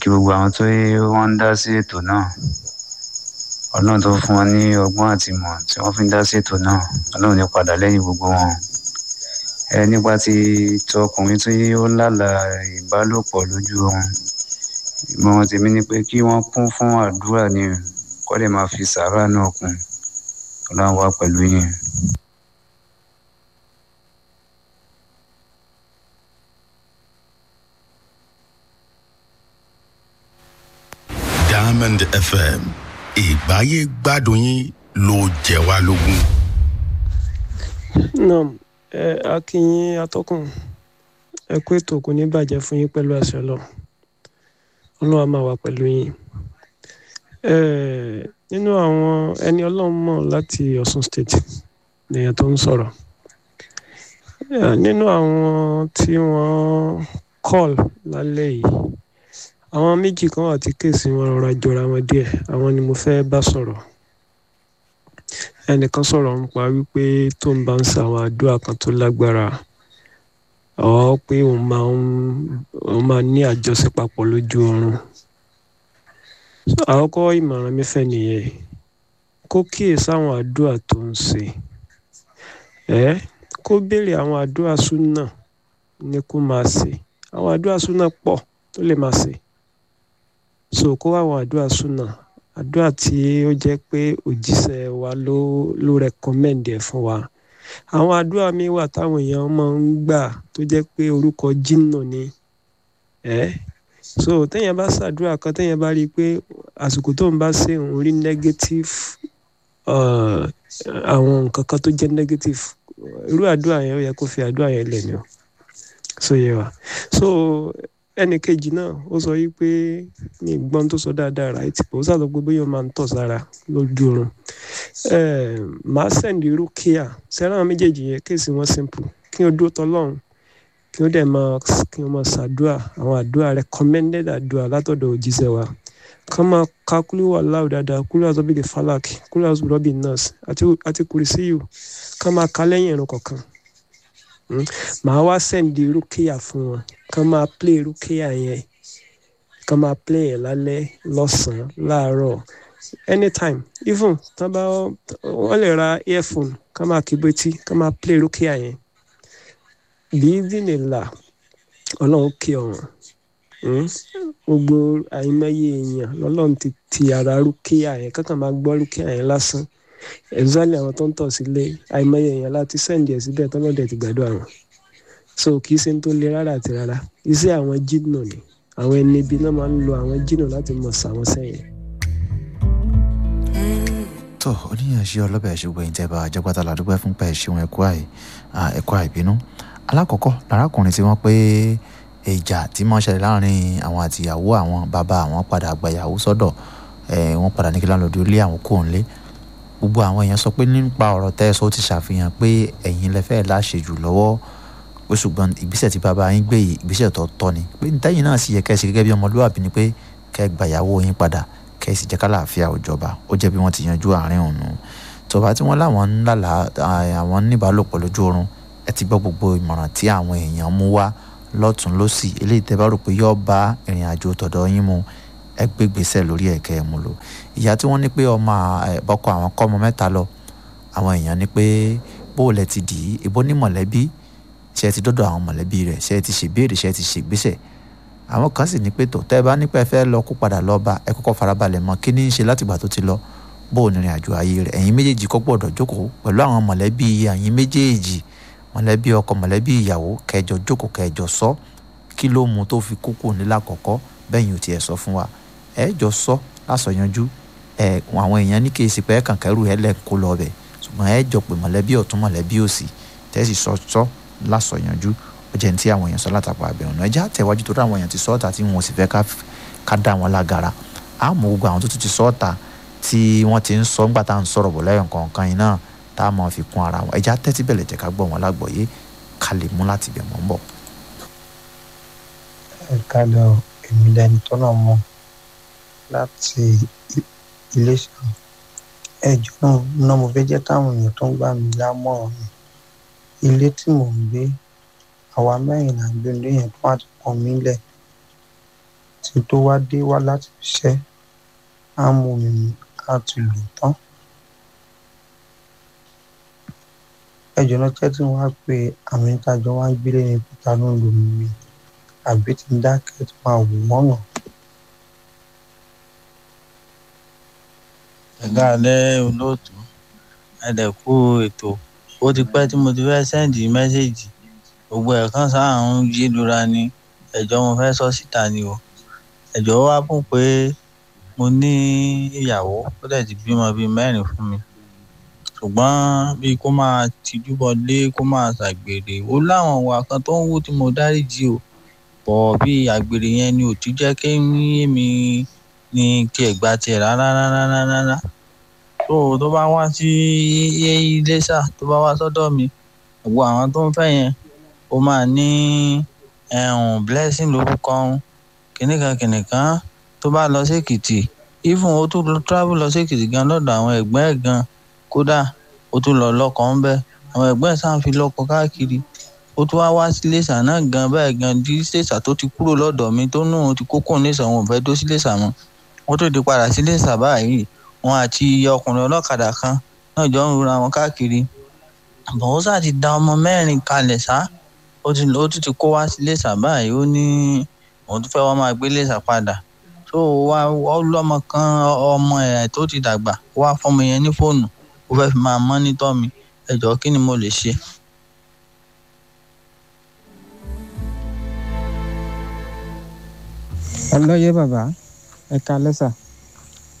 kí gbogbo àwọn tó wọ́n ń dá sí ètò náà ọlọ́run tó fún wọn ní ọgbọ́n àti ìmọ̀ tí wọ́n fi ń dá sí ètò náà ọlọ́run ní padà lẹ́yìn gbogbo wọn ẹ nípa ti tọkùnrin tí ó lálàá ìbálòpọ̀ lójú oorun ìmọ̀ràn tèmi ni pé kí wọ́n kún fún àdúrà ni kọ́ lè máa fi sàárà náà kún ọlọ́run wà pẹ̀lú yín. Diamond FM ìgbáyé gbádùn yín ló jẹ wá lógún. nam ẹ akínyìn atọ́kùn ẹ kú ètò kò ní bàjẹ́ fún yín pẹ̀lú àṣẹ lọ ọlọ́run á máa wà pẹ̀lú yín ẹ nínú àwọn ẹni ọlọ́run mọ̀ láti Ọ̀ṣun state nìyẹn tó ń sọ̀rọ̀ Ẹ, nínú àwọn tí wọ́n call lálẹ́ yìí àwọn méjì kan wà tí kéèsì wọn rọra jọra wọn díẹ̀ àwọn ni mo fẹ́ bá sọ̀rọ̀ ẹnìkan sọ̀rọ̀ nípa wípé tó ń bá ń sa àwọn àdúrà kan tó lágbára ọ̀ pé òun máa ń òun máa ní àjọṣe papọ̀ lójú oorun àkọ́kọ́ ìmọ̀ràn mi fẹ́ nìyẹn kó kíyè sáwọn àdúrà tó ń ṣe ẹ́ kó béèrè àwọn àdúrà súnà ní kó máa ṣe àwọn àdúrà súnà pọ̀ tó lè máa ṣe so kó wá àwọn àdúrà súnà àdúrà tí ó jẹ́ pé òjíṣẹ́ wa ló ló recommend ẹ̀ fún wa àwọn àdúrà mi wà táwọn èèyàn máa ń gbà tó jẹ́ pé orúkọ jìnnà ni ẹ́ so téèyàn bá ṣàdúrà kan téèyàn bá rí i pé àsìkò tó ń bá ṣe òun rí negative uh, àwọn nǹkan kan tó jẹ́ negative irú àdúrà yẹn ó yẹ kó fi àdúrà yẹn lẹ̀ ni o so yẹ wa so ẹnì kejì náà ó sọ yìí pé ní ìgbọ́n tó sọ dáadáa right ó sàlọ pé bóyá ó máa ń tọ̀ sára lójú oorun màá sẹ́ndì irú kíá sẹ́ràn àwọn méjèèjì yẹn kéèsì wọn simple kí o dúró tọ́lọ́run kí o dẹ̀ máa kí o máa ṣàdúrà àwọn àdúrà recommended àdúrà látọ̀dọ̀ òjíṣẹ́ wa kàn máa ka kúlú wà láwù dáadáa kúlú àti ọbẹ̀ falak kúlú àti rọ́bì nurse àti àti kùrìsíyù kàn máa ka lẹ́yìn ẹ̀rọ kọ̀ọ̀kan màá wá sẹ́ndì rúkìá fún wọn kàn máa play rúkìá yẹn kàn máa play ẹ̀ lálẹ́ lọ́sàn-án láàárọ̀ anytime even tán bá wọ́n lè ra earphone kàn máa kí betí kàn máa play rúkìá yẹn bíbélà ọlọ́run kí ọ̀run gbogbo àìmọye èèyàn lọ́lọ́run ti ti ara rúkìá yẹn kankan máa gbọ́ rúkìá yẹn lásán exactly àwọn tó ń tọ̀ sílé àìmọye èèyàn láti sẹ́ǹdì ẹ̀ síbẹ̀ tọ́lọ́dẹ̀ ti gbàdúrà wọn so kì í ṣe tó le rárá àti rárá iṣẹ́ àwọn jìnnà ni àwọn ẹni ibi náà máa ń lo àwọn jìnnà láti mọ̀ sàwọn sẹ́yìn. tó oníyànṣe ọlọ́bẹ̀ ṣùgbọ́n ìjẹ́ bá àjẹpátá làdúgbò fún pẹ̀ ṣeun ẹ̀kọ́ àì ẹ̀kọ́ àìbínú alákọ̀ọ́kọ́ lárákùnrin tí wọ́n pé ìjà tí wọ́n ṣẹlẹ̀ láàrin àwọn àtìyàwó àwọn bàbá àwọn padà gbàyàwó sọ́dọ̀ wọ́n padà ní kí láńlọ́dún ilé àwọn kò ń lé gbogbo àwọn èèyàn sọ pé nípa ọ̀rọ̀ tẹ́sán ó ti ṣàfihàn pé ẹ̀yin lẹ́fẹ́ láṣejù lọ́wọ́ pé ṣùgbọ́n ìgbésẹ̀ tí bàbá yín gbé yìí ìgbésẹ̀ tó tọ́ ni pé ntẹ́yìn náà sì yẹ kẹ́ ẹ ṣe gẹ́gẹ́ bí ọmọlúwàbí ni pé kẹ́ ẹ gbàyàwó yín padà kẹ́ ẹ sì jẹ́ kálàáfíà òjọba ó jẹ́ bí wọ́n ti yanjú àárín òun tọba tí wọ́n láwọn ń lálà àwọn níbàálòpọ̀ lójú oorun ẹ ti gbọ́ gbogbo ìmọ̀ràn tí àwọn èèyàn mú wá lọ́tún lọ́sì eléyìí tẹ́ bá rò pé yóò bá ìrìn àjò tọ̀dọ̀ yín mu ẹ gbé gbèsè lórí ẹ̀kẹ́ ẹ̀ mú lò ìyá tí wọ́n ní pé ọmọ bọ́kọ àwọn kọ́ ọmọ mẹ́ta lọ àwọn èèyàn ní pé bóòlẹ̀ ti dì í ìbò ní mọ̀lẹ́bí ṣe ti dọ́dọ̀ àwọn mọ̀lẹ́bí rẹ̀ ṣe ti ṣèbéèrè ṣe ti ṣègbésẹ̀ àwọn kan sì ní pé tó tẹ́ ẹ bá nípa ẹ fẹ́ lọ kó padà lọ bá ẹ kọ́kọ́ farabalẹ̀ mọ̀ kí ní í ṣe látìgbà tó ti lọ bó ní ìrìn àjò ayé rẹ̀ ẹ̀yin méjèèjì kọ́ gbọ́dọ̀ jókòó pẹ̀lú àwọn mọ̀lẹ́bí ẹ̀yin méjèèjì mọ̀lẹ́bí ọkọ mọ̀lẹ́bí ìyàwó kẹjọ jókòó kẹjọ sọ kí ló mú tó fi kókó nílà kọ̀kọ́ bẹ́yìn ò tiẹ̀ sọ fún wa ẹ jọ sọ lásọyanjú ẹ àwọn èèyàn ní kí èsì pé ẹ kàn kẹrù ẹ lẹ kó lọ bẹ ṣùgbọ́n ẹ jọ pé mọ̀lẹ́bí ọ̀tún mọ̀lẹ́bí òsì tẹ́sí sọ sọ lásọyanjú ó jẹ́ ní tí àwọn èèyàn sọ látàpọ̀ àbẹ̀rùn náà ẹjẹ́ àtẹ̀wájú tó dáwọn èèyàn ti sọ́ọ̀tà tí wọn ò sì fẹ́ ká dá wọn lágara àmọ́ gbogbo àwọn tó tún ti sọ́ọ̀tà tí wọ́n ti ń sọ ńgbà tá à ń sọ̀rọ̀ bọ̀ lẹ́yìn kọ̀ọ̀kan yìí náà tá a máa fi kún ara wọn ẹjẹ́ àtẹ́tí bẹ̀lẹ̀ jẹ́ ká gbọ́ wọn lágbọ̀ọ́yé ká lè mú láti bẹ̀ mọ́ ń bọ̀. ẹ kálẹ̀ o èmi lẹni tó náà mọ̀ láti iléṣà ẹjọ́ náà náà mo fẹ́ jẹ́ káwọn èèyàn tó ń gbà mí lámọ̀ràn mi ilé tí mò ń gbé àwa mẹ́rin là ń gbé ilé yẹn tó wà ti pọ̀ mí lẹ̀ tí tó wá dé wá láti iṣẹ́ á mú mi mu á ti lò tán. ẹjọ́ náà jẹ́ tí wọ́n á pe àwọn ìtajọ wá ń gbélé ní pété ló ń lò mí àbí tí ń dákẹ́ tó máa wò wọ́n nà. ẹ̀ka alẹ́ olóòtú ẹ̀dẹ̀kú ètò ó ti pẹ́ tí mo ti fẹ́ sẹ́ǹdì mẹ́sẹ̀gì gbogbo ẹ̀ kan sáà ń yí lura ni ẹ̀jọ́ mo fẹ́ sọ síta ni o ẹ̀jọ́ wá fún pé mo ní ìyàwó ó dẹ̀ ti bímọ bíi mẹ́rin fún mi ṣùgbọ́n bíi kó máa tijú bọlé kó máa ṣàgbèrè ó láwọn ìwà kan tó ń wú tí mo dáríjì o bọ̀ bí àgbèrè yẹn ni ò ti jẹ́ kí èmi ní kí ẹ̀ gba tiẹ̀ rárá rárá rárá tó tó bá wá sí iléṣà tó bá wá sọ́dọ̀ mi gbogbo àwọn tó ń fẹ́ yẹn ó máa ní ẹ̀hún blessing lórúkọ ọ̀hún kìnìkan kìnìkan tó bá lọ sí èkìtì even ó tún lọ travel lọ sí èkìtì gan lọ́dọ̀ àwọn ẹ̀gbọ́n ẹ̀ gan kódà ó tún lọ lọ́kọ̀ ń bẹ́ àwọn ẹ̀gbọ́n ẹ̀ sáà ń fi lọ́kọ̀ káàkiri ó tún wá wá sí iléṣà náà gan báyìí gan di iléṣà tó ti kúrò lọ́dọ̀ mi tó nù ti kókó iléṣà òun ò fẹ́ dó sí iléṣà mọ́ wọ́n tó di padà sí iléṣà báyìí wọn àti ọkùnrin ọlọ́kadà kan náà jọ ń rora wọn káàkiri àbọ̀ sá ti da ọmọ mẹ́rin kalẹ̀ sá ó ti ó tún ti kó wá sí iléṣà báyìí ó ní òun tún fẹ́ wá máa gbé iléṣà padà tó wá ọlọ́mọ kan ọmọ ẹ̀ tó ti dàgbà wá fọmọ yẹn ní fóònù ó fẹ́ fi máa mọ́nítọ́ mi ẹ jọ̀ọ́ kí ni mo lè ṣe. ọlọ́yẹ bàbá ẹ kalẹ́ sà